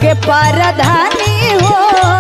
हमके परधानी हो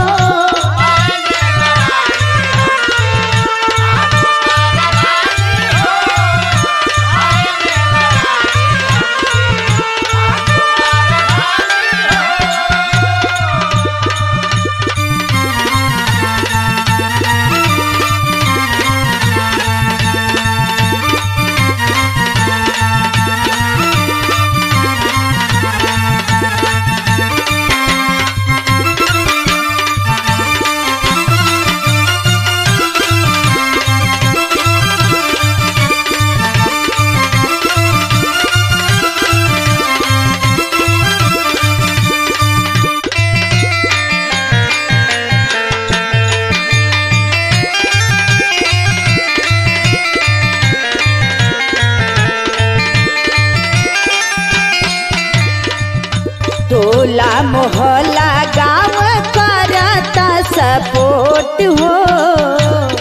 टोला मोहल्ला गाँव करता सपोर्ट हो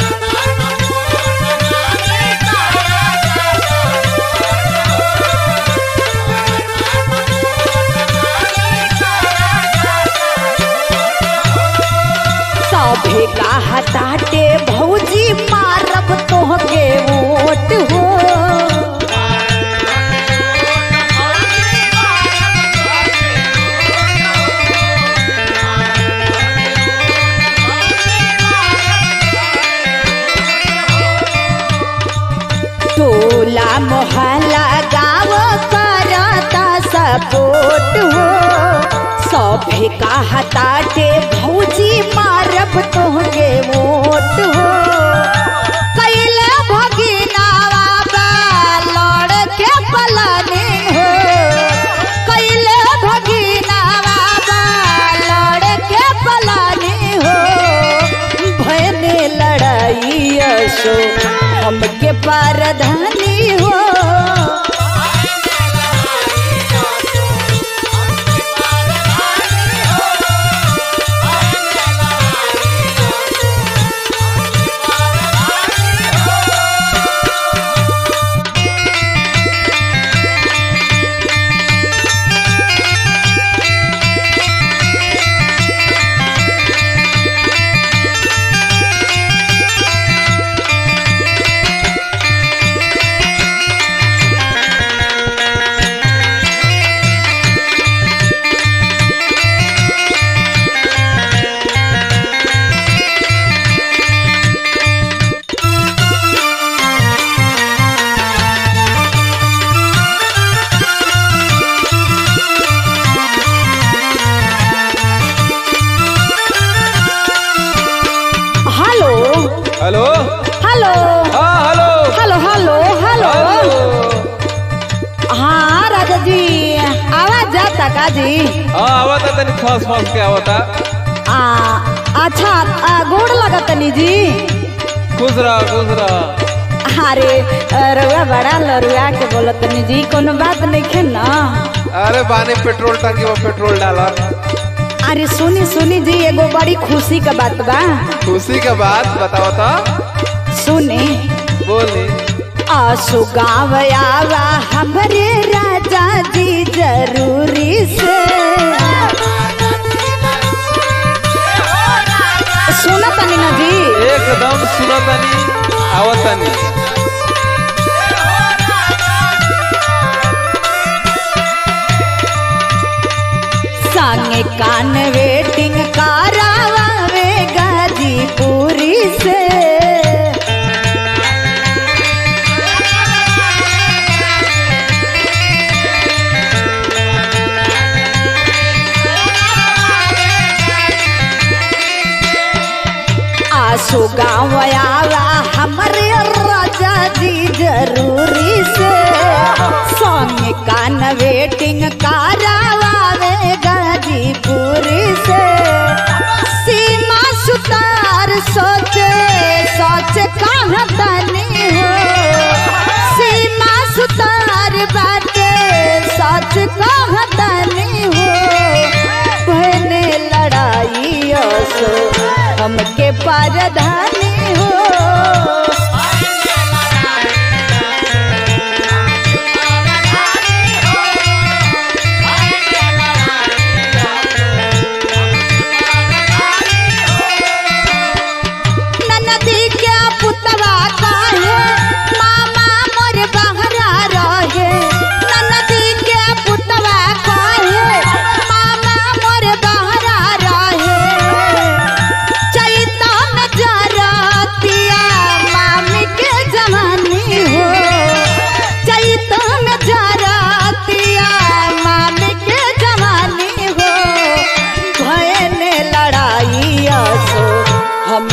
सभे का हटाटे भौजी मारब तोहके वोट हो टोला मोहल्ला गाँव करता सपोर्ट हो सभे का हताटे भौजी मारब तोहके वोट हो कैले भगिनावा बा लड़ के पलानी हो कैले भगिनावा बा लड़ के पलानी हो भयने लड़ाई असो हमके परधानी हो हेलो हेलो हेलो हाँ hello hello hello hello hello हाँ राजा जी आवाज जाता का जी हाँ आवता तनी फस फस के आवता आ अच्छा आ, गोड़ लगा तनी जी खुश रह खुश रह अरे रउआ बड़ा लरुआ के बोलत तनी जी कोनो बात नहीं खे ना अरे बानी पेट्रोल टंकी में पेट्रोल डाला अरे सुनी सुनी जी एगो बड़ी खुशी का बात बा खुशी के बात बताओ तो सुनी बोली आसु गाँव आवा हमरे राजा जी जरूरी से सुना तनी ना जी एकदम सुनतनी आवतनी संगे कान वेटिंग करावे गाजीपुरी से आसु गाँव आवा हमरे राजा जी जरूरी से संगे कान वेटिंग करावे गाजीपुरी से सीमा सुतार सोचे सोच कहाँ तनी हो सीमा सुतार बाटे सोच कहाँ तनी हो बहने लड़ाई सो हमके परधानी हो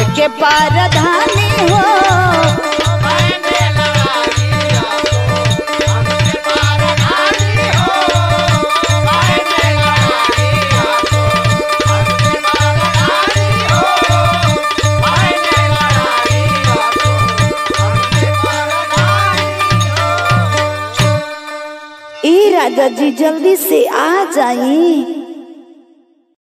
के परधानी हो ए राजा जी जल्दी से आ जाई